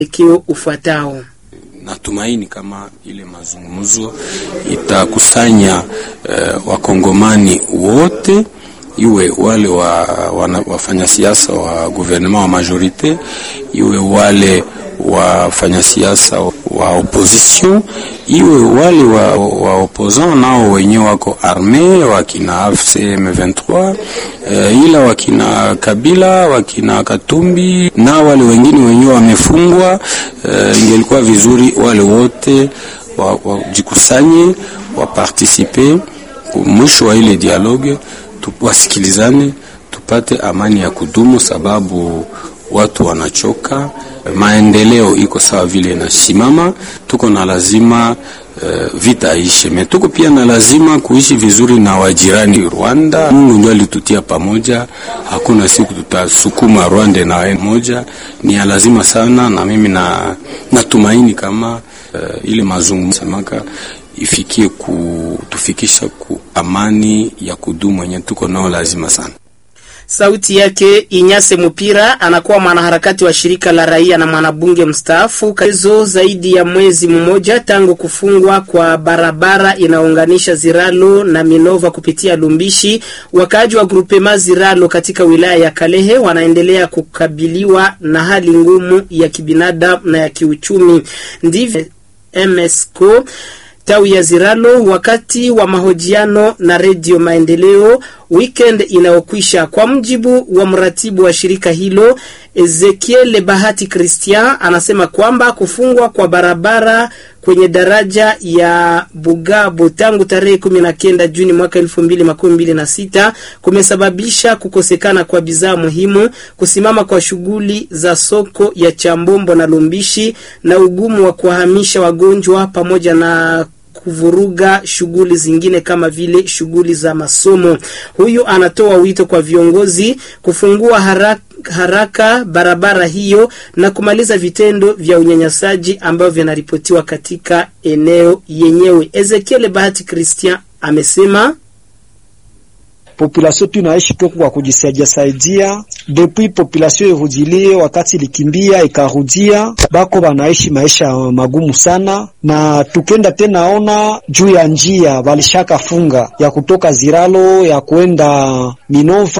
mwelekeo ufuatao. Natumaini kama ile mazungumzo itakusanya uh, wakongomani wote iwe wale wa, wafanya siasa wa gouvernement wa majorite, iwe wale wafanya siasa wa opposition, iwe wale wa, wa opposant nao wenyewe wako arme, wakina AFC M23 uh, ila wakina Kabila, wakina Katumbi na wale wengine wenyewe wamefungwa. Uh, ingelikuwa vizuri wale wote wajikusanye wa wapartisipe mwisho wa ile dialogue wasikilizane tupate amani ya kudumu, sababu watu wanachoka. Maendeleo iko sawa vile inasimama, tuko na lazima uh, vita aishe me, tuko pia na lazima kuishi vizuri na wajirani Rwanda. Mungu ndio alitutia pamoja, hakuna siku tutasukuma Rwanda na moja, ni ya lazima sana, na mimi na natumaini kama uh, ile mazungumzo semaka ifikie kutufikisha ku amani ya kudumu yenye tuko nao lazima sana. Sauti yake Inyase Mupira anakuwa mwanaharakati wa shirika la raia na mwanabunge mstaafu. Kazo zaidi ya mwezi mmoja tangu kufungwa kwa barabara inaunganisha Ziralo na Minova kupitia Lumbishi, wakaaji wa grupema Ziralo katika wilaya ya Kalehe wanaendelea kukabiliwa na hali ngumu ya kibinadamu na ya kiuchumi. Ndivyo MSCO tawi ya Ziralo wakati wa mahojiano na Redio Maendeleo weekend inayokwisha. Kwa mjibu wa mratibu wa shirika hilo Ezekiel Bahati Christian, anasema kwamba kufungwa kwa barabara kwenye daraja ya Bugabo tangu tarehe kumi na kenda Juni mwaka elfu mbili makumi mbili na sita kumesababisha kukosekana kwa bidhaa muhimu, kusimama kwa shughuli za soko ya Chambombo na Lumbishi na ugumu wa kuwahamisha wagonjwa pamoja na kuvuruga shughuli zingine kama vile shughuli za masomo. Huyu anatoa wito kwa viongozi kufungua haraka haraka barabara hiyo na kumaliza vitendo vya unyanyasaji ambavyo vinaripotiwa katika eneo yenyewe. Ezekiel Bahati Christian amesema population tu inaishi tu kwa kujisaidia saidia, depuis population irudilie, wakati likimbia ikarudia, bako banaishi maisha magumu sana. Na tukenda tena ona juu ya njia walishaka funga ya kutoka Ziralo ya kwenda Minova